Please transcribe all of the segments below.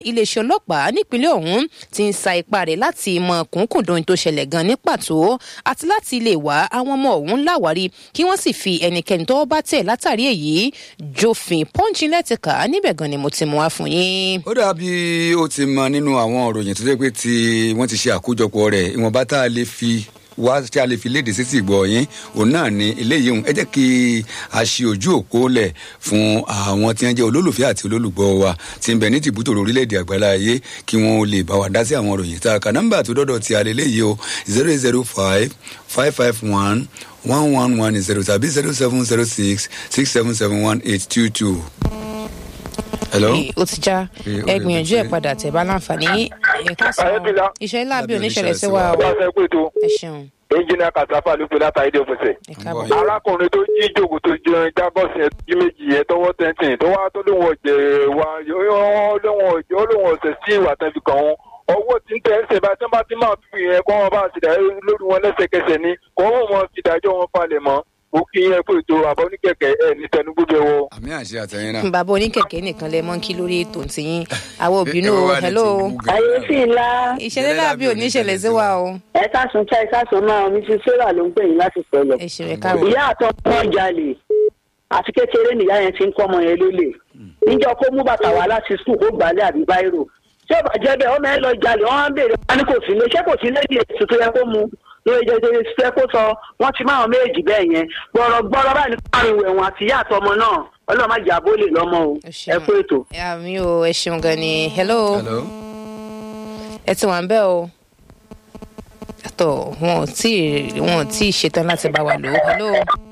iléeṣẹ́ ọlọ́pàá nípínlẹ̀ ọ̀hún ti ń sa ipá rẹ̀ láti mọ kùnkùndùn tó ṣẹlẹ̀ gan ní pàtó àti láti lè wá àwọn ọmọ ọ̀hún láwárí kí wọ́n sì fi ẹnikẹ́ni tọ́wọ́ bá tẹ̀ látàrí èyí jófin pọ́ńchì lẹ́tìkà níbẹ̀ gan ni mo ti mú wá fún yín. ó dàbí ó ti mọ nínú àwọn òròyìn tó jẹ́ pé tí wọ́n ti ṣe àkójọpọ̀ rẹ̀ ìwọ̀nba tá a lè fi wá tí a lè fi léde sí tìgbọ̀ yín òun náà ni eléyìí òun ẹ jẹ́ kí a ṣe ojú òpó lẹ̀ fún àwọn tí wọ́n jẹ́ olólùfẹ́ àti olólùgbọ́ wa tí ń bẹ ní tìbútò orílẹ̀-èdè àgbàlá ayé kí wọ́n lè bá wa dá sí àwọn òròyìn tá a kà nọ́mbà tó dọ́dọ̀ ti alẹ́ léyìí o zero zero five five five one one one one zero tàbí zero seven zero six six seven seven one eight two two. hello. ó ti já Eh, ó ẹ lè gbìyànjú ẹ pè é. padà tẹ bá láǹfààní ẹ̀ka sọ Ayébílá. iṣẹ́ láàbí Lábí oníṣẹ̀lẹ̀ sí oníṣẹ̀lẹ̀ wa sí o wa. bá a fẹ́ pé tó ẹ ṣeun ẹnjìnìà kàtàfà ló pe látàrí dé òfìsè. ẹ káàbọ̀. Bọ̀. arákùnrin tó jí jòkó tó jẹun jábọ̀sì ẹ̀ jí méjì ẹ̀ tọwọ́ tẹ́ntìn tó wá tó lóun ọ̀jẹ̀ wa lóun ọ̀jẹ̀ ó lóun ọ̀sẹ̀ sí ìwà tẹ́fi kàn wọ́n ọwọ́ tí ń tẹ̀ ẹ́ sèbá tí wọ́n bá ti máa fi yẹn kọ́ wọn bá ti dà lórí wọn lẹ́sẹ̀kẹsẹ̀ ni kọ́ wọn mọ fìdájọ́ wọn falẹ̀ mọ́ ó kí yẹn pé ètò àbọ̀ oníkẹ̀kẹ́ ẹ̀ ní tẹnugbó wọ. àmì àṣẹ àtẹ̀yìn náà. bàbá oníkẹ̀kẹ́ nìkan lẹ mọ́ kí lórí ètò tìyín àwọn òbínú Ẹ o wá ní hello ti Google ayé náà. sì ńlá ìṣẹ̀lẹ̀ láàbí oníṣẹ̀lẹ̀ sí wa o ẹ káàsùn ká ẹ káàsùn máa mi ti sarah ló ń pè yín láti sọlọ ẹ ṣe rẹ káàbọ̀ ìyá àtọ wọn jalè àti kékeré nìyá yẹn ti ń kọ́ ọmọ yẹn lólè níjọ kó mú bàtà wá láti sùn kó gbálẹ̀ àbí báírò tí ó bá jẹ́ bẹ́ẹ̀ ọmọ ẹ lọ jalè wọ́n á béèrè wọn ní kò sí ilé ṣé kò sí ilé ìdíyẹ tuntun yẹ kó mu lórí jẹjẹrẹ ṣiṣẹ kó sọ wọ́n ti máa méjì bẹ́ẹ̀ yẹn gbọrọ gbọrọ báyìí ní káàrin ìwẹ̀wọ̀n àti ìyá àtọmọ náà ọlọ́run má jà bó lè lọ́mọ o ẹ ẹ kú ètò. àmì o ẹ ṣeun gan ni hello hello. ẹ ti wà ń bẹ̀ o àtọ̀ wọn ò tí ì wọn ò tí ì ṣetán láti bá wa lò ó hello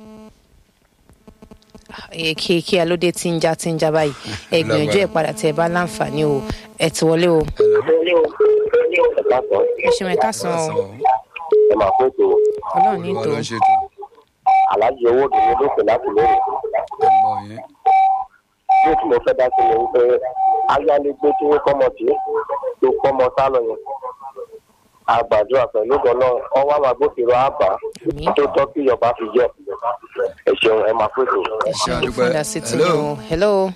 ẹ kí kí alóde tí ń já tí ń já báyìí ẹ gbìyànjú ẹ padà tẹ ẹ bá láǹfààní o ẹ ti wọlé o ẹ ṣeun ẹ káàsán o ẹ máa kó ètò ọlọ́run ní Olúwa tò ló ń ṣètò aláàjì owó òdòdó ló pè láti lórí ẹ̀gbọ́n yín. bí tí mo fẹ́ dá sí ni wípé ayálégbé tí wọ́n kọ́mọ tí tó kọ́mọ sálọ yẹn àgbàdúrà pẹ̀lú gan-an ọwọ́ àwọn agbófinró àbá Àmín. tó tọ́ kí ìjọba fi jẹ́ ẹ ṣeun ẹ máa kó ètò. ẹ ṣeun àdúpẹ́. fún ìdásí tí Hello. o hello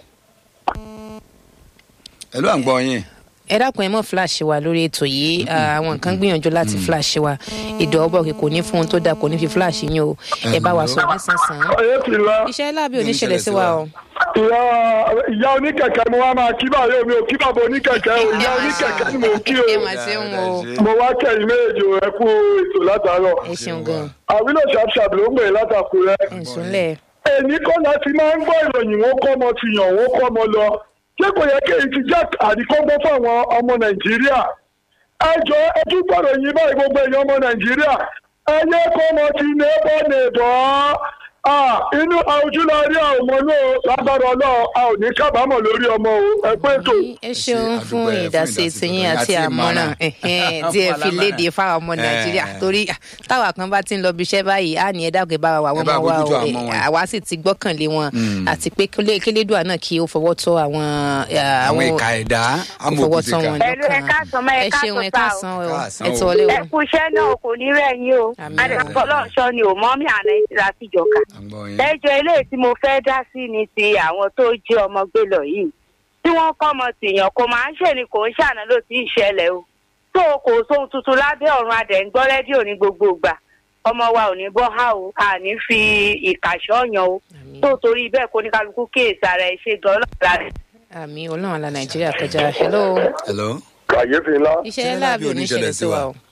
hello à ń gbọ́ yín. ẹ dákun ẹ mọ flash wa lórí ètò yìí Ah, àwọn nǹkan gbìyànjú láti flash wa ìdọ̀ ọbọ̀ kì kò ní fún un tó dáa kò ní fi flash yín o ẹ bá wa sọ nísànsán ayébílá iṣẹ́ láàbí oníṣẹ̀lẹ̀ sí wa o. ìyá ìyá oníkẹ̀kẹ́ mo wá máa kí báyọ̀ mi ò kí bàbá oníkẹ̀kẹ́ o ìyá oníkẹ̀kẹ́ ni mò ń kí o ẹ mà ṣeun o mo wá kẹ́yìn méjì o ẹ kú ètò látàárọ̀ ẹ ṣeun gan àwílò ṣàpṣàp ló ń gbé látàkùrẹ́ ẹ ń súnlẹ̀ èmi kọ́ láti máa ń gbọ́ ìròyìn wọn kọ́ ọmọ ti yàn wọn kọ́ ọmọ lọ ṣé kò yẹ kéyìí ti jẹ́ àríkọ́gbọ́n fáwọn ọmọ nàìjíríà ẹ jọ ẹ tún gbọ́dọ̀ yín báyìí gbogbo èèyàn ọmọ nàìjíríà ẹ yẹ kọ́ ọmọ ti nébọ̀ nébọ̀ Ah, inú ojúlọ́rí àwọn ọmọ náà lágbára ọlọ́run a ò ní kábàámọ̀ lórí ọmọ o ẹ pé ètò. ẹ ṣeun Ẹ ṣé, fún àdúpẹ́ fún ìdásí ìdásí tiyín tuntun àti àti àmọ̀ràn ìmọ̀ràn. ẹ̀hẹ́n, tí ẹ fi Fún léde alámọ̀ràn. fáwọn ọmọ nàìjíríà Eh. torí ah, táwa kan bá ti ń lọ bí iṣẹ́ báyìí á ní ẹ dákun ẹ bá wa Ẹ àwọn bá ọmọ wa bójútó o àwọn Eh, ọmọ wọn. àwa sì ti gbọ́kànlé wọn àti pé kílé- kílédùà náà kí ó fọwọ́ tọ́ àwọn ah, àwọn ìka ẹ̀dá ó fọwọ́ tọ́ wọn amòkùtìkà. Ẹ̀lú, ẹ káàsán mọ́, ẹ ẹ ṣeun ẹ káàsán káàsán o Káàsán ẹ o. ti wọlé ẹ o kú iṣẹ́ náà kò ní rẹ̀ yín o Àmín. adẹ́fọlọ́ọ̀ṣọ́ ni ò mọ́ mi àná ìtura síjọka. à ń gbọ́ yín. ẹjọ́ eléyìí tí mo fẹ́ dá sí ni ti àwọn tó jí ọmọ gbé lọ yìí tí wọ́n kọ́ ọmọ tìyàn kò máa ń ṣe ni kò ń ṣàná ló ti ń ṣẹlẹ̀ o tó o kò sóhun tuntun lábẹ́ ọ̀run adẹ̀ ń gbọ́ rédíò ní gbogbo ìgbà ọmọ wa ò ní bọ́ há o a ní fi ìkàṣọ́ yan o Àmín. tó torí bẹ́ẹ̀ kó ní kálukú kíyèsí ara ẹ̀ ṣe gan ọlọ́ọ̀la rẹ̀. àmì ọlọ́run la nàìjíríà kọjá hello hello. kàyéfì ńlá iṣẹ́ láàbí oníṣẹ̀lẹ̀ sí wa o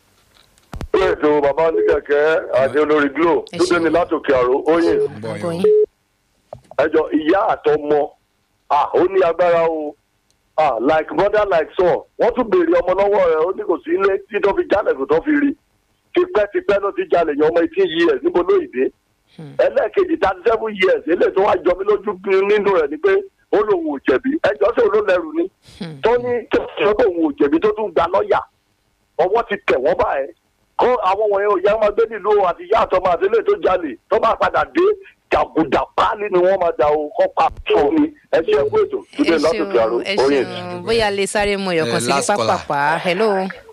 pé ètò bàbá oníkẹ̀kẹ́ àti olórí glo Ẹ tó ṣeun. dé ní látòkè àrò oyin ń gbọ́ àgbọ̀ yín. yín ẹjọ ìyá àtọmọ ah ó ní agbára o ah like mother like son wọn tún béèrè ọmọ lọ́wọ́ rẹ̀ ó ní kò sí ilé tí tó fi jalè kò tó fi rí tipẹ́tipẹ́ ló ti jalè yan ọmọ eighteen years níbo ló ìdè ẹlẹ́ẹ̀kejì thirty seven years eléyìí tó wá jọ mí lójú nínú rẹ̀ ni pé ó lóun ò jẹ̀bi ẹjọ́ sí òun ló lẹ́rù ni tó ní tó sọ pé òun ò jẹ̀bi tó tún gba lọ́ọ̀yà ọwọ́ ti tẹ̀ wọ́n báyẹn kó àwọn wọ̀nyẹn ò yá máa gbé nílùú àti ìyá àtọmọ àti ilé tó jalè tó bá padà dé jàgùdà páálí ni wọ́n máa da o kọ́ pa tó ni ẹ ṣe ẹkú ètò ẹ túnbẹ̀ lọ́sọ̀kẹ́ àrò ṣeun ẹ oyin. ṣeun bóyá lè sáré mú ọyọkan Eh, sí ní last caller. pápápá hello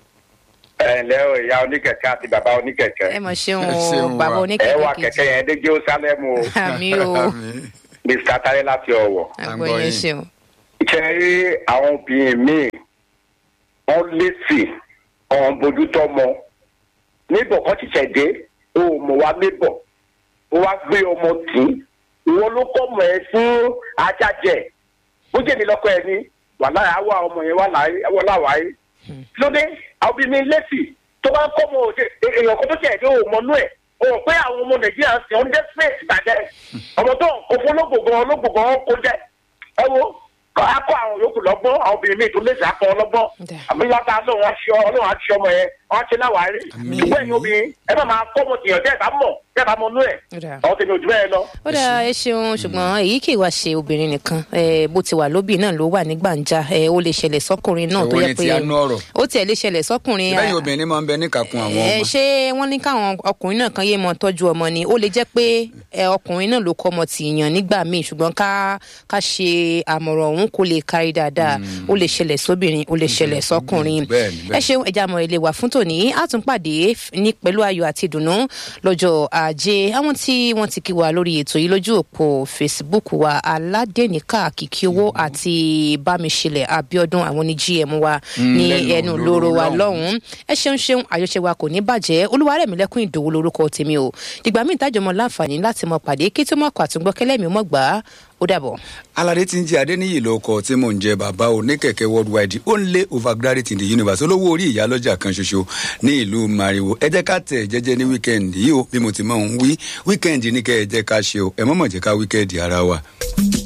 ẹ ǹlẹ́ o ìyá oníkẹ̀kẹ́ àti bàbá oníkẹ̀kẹ́ ẹ mọ̀ ṣeun Ẹ ṣeun o bàbá wa. ẹ oníkẹ̀kẹ́ wà kejì kẹ̀kẹ́ yẹn dé jerusalem o àmì o Àmín. mr tare láti ọ̀wọ̀ àgbọ̀ yẹn yín. ṣeun kẹrí àwọn obìnrin míì wọn lẹsì ọ̀hún bójútó mọ níbọ̀ kan ti ṣẹ̀dé o ò mọ̀ wá níbọ̀ o wá gbé ọmọ tì í ìwọ ló kọ́ mọ̀ ẹ́ fún ajájẹ bó jẹ́ mi lọ́kọ ẹ ní wàhálà àwa ọmọ yẹn wà láwàáyé lóde àwọn obìnrin lẹ́sì tó bá kọ́ mọ̀ òde èèyàn kan tó ṣẹ̀dé o ò mọ̀ nú ẹ̀ o rò pé àwọn ọmọ nàìjíríà ń sìn ọ́n jẹ́ space bàjẹ́ ọmọ tó òfin olóògbògàn olóògbògàn kó jẹ́ ẹ wo a kọ àwọn yòókù lọ́gbọ́n àwọn obìnrin mi tó lè sá kọ ọlọ́gbọ́n àbí wọn ta lóun aṣọ ọlọ́run aṣọ ọmọ yẹn wọn á ṣe láwàárí ṣùgbọ́n ẹ̀yin obìnrin ẹ má máa kọ́ ọmọ tìyàn tẹ́ ẹ bá mọ̀ tẹ́ ẹ bá mọ inú ẹ̀ àwọn tèmi ò jù bẹ́ẹ̀ lọ. ó dáa ẹ ṣeun ṣùgbọ́n èyí kì í wá ṣe obìnrin nìkan eh, bó ti wà lóbì náà ló wà ní gbàǹjà eh, ó lè ṣẹlẹ̀ sọ́kùnrin náà tó Èwo yẹ ni pé ti àánú ọ̀rọ̀? ó tiẹ̀ lè ṣẹlẹ̀ sọ́kùnrin lẹ́yìn obìnrin máa ń bẹ níkàkùn àwọn ẹ ọmọ. ṣé wọn ní káwọn ọkùnrin náà kan yé mọ tọjú ọmọ ni ó lè jẹ pé ẹ ọkùnrin náà ló kọ ọmọ tìyàn nígbà míì ṣùgbọn ká ká ṣe àmọràn òun kó lè kárí dáadáa ó lè ṣẹlẹ̀ sóbìnrin ó lè ṣẹlẹ̀ sọkùnrin bẹ́ẹ̀ni, ẹ bẹ́ẹ̀ni. ṣeun ẹja àmọ ilé wa fún tòní á tún pàdé ní pẹ̀lú ayọ̀ àti ìdùnnú lọ́jọ́ ajé àwọn tí wọ́n ti kí wa lórí ètò yìí lójú òpó facebook wa aládẹ́nìkà kìkì owó àti bámiṣẹlẹ̀ abiodun àwọn ní gm wa ní lẹ́nu ẹnu lóró lóró wa lọ́hùn. lọ́hùn-ún ẹ ṣeun ṣeun àjọṣe wa kò ní bàjẹ́ olúwarẹ̀mílẹ́kùn ìdòwò lórúkọ tèmi o ìgbà míì tájọmọ láǹfààní láti mọ pàdé kí tó mọ kọ àtúngbọ́kẹ́lẹ́mì mọ́ gbà á ó dàbọ̀. alade tí ń jẹ adéníyì lóko tí mò ń jẹ bàbá oníkẹ̀kẹ́ worldwide only overgraduate in the universe olówó orí ìyálọ́jà kan ṣoṣo ní ìlú mariwo ẹ jẹ́ ká tẹ̀ jẹ́jẹ́ ní wíkẹ́ndì yìí o bí mo ti máa ń wí wíkẹ́ndì ní kẹ́ ẹ jẹ́ ká ṣe o ẹ mọ̀mọ̀ jẹ́ ká wíkẹ́ndì ara wa.